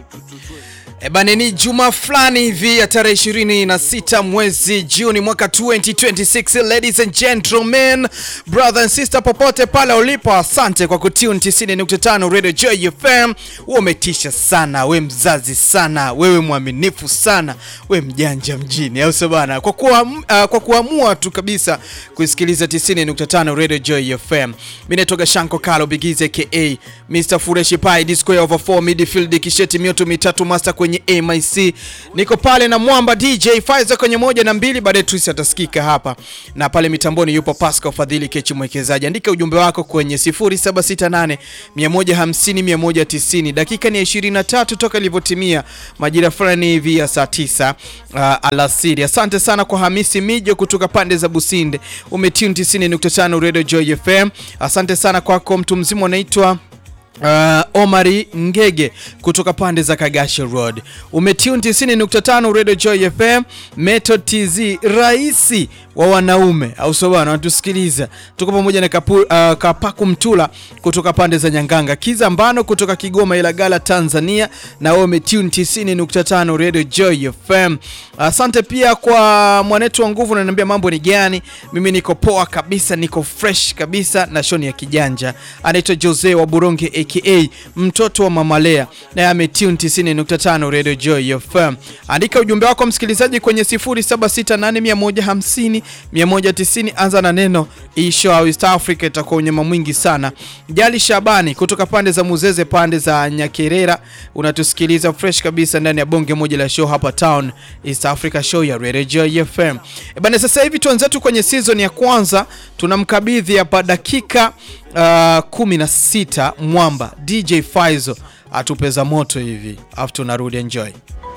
Ebane, ni juma fulani hivi ya tarehe 26 mwezi Juni mwaka 2026. Ladies and gentlemen, brother and sister, popote pale ulipo, asante kwa kutune 90.5 Radio Joy FM. Wewe umetisha sana, we mzazi sana, wewe mwaminifu sana, we mjanja mjini, au sio bana? Kwa kuwa, uh, kwa kuamua tu kabisa kusikiliza 90.5 Radio Joy FM. Mimi naitoka Shanko Kalo Bigize aka Mr Fureshi Pai Disco over 4 midfield kisheti mioto mitatu master kwenye MIC. Niko pale na Mwamba DJ Faiza kwenye moja na mbili, baadaye Twisi atasikika hapa. Na pale mitamboni yupo Pascal Fadhili Kechi mwekezaji. Andika ujumbe wako kwenye 0768 150 190. Dakika ni 23 toka ilivyotimia majira fulani hivi ya saa 9 uh, alasiri. Asante sana kwa Hamisi Mijo kutoka pande za Businde. Umetune 90.5 Radio Joy FM. Asante sana kwako mtu mzima unaitwa Uh, Omari Ngege kutoka pande za Kagashe Road. Umetune 90.5 Radio Joy FM. Method TZ raisi wa wanaume au sio bwana, wanatusikiliza. Tuko pamoja na kapu, uh, Kapaku Mtula kutoka pande za Nyanganga. Kiza Mbano kutoka Kigoma Ilagala Tanzania na wewe umetune 90.5 Radio Joy FM. Asante uh, pia kwa mwanetu wa nguvu unaniambia mambo ni gani? Mimi niko poa kabisa, niko fresh kabisa na shoni ya kijanja. Anaitwa Jose wa Buronge aka mtoto wa Mamalea na ametune 90.5 Radio Joy FM. Andika ujumbe wako msikilizaji kwenye 0768150190 190, anza na neno isho au East Africa, itakuwa unyama mwingi sana. Jali Shabani kutoka pande za Muzeze, pande za Nyakerera, unatusikiliza fresh kabisa ndani ya bonge moja la show hapa town, East Africa show ya Radio Joy FM. E bana, sasa hivi tuanzetu kwenye season ya kwanza, tunamkabidhi hapa dakika Uh, 16 Mwamba DJ Faizo atupeza moto hivi, afu tunarudi enjoy.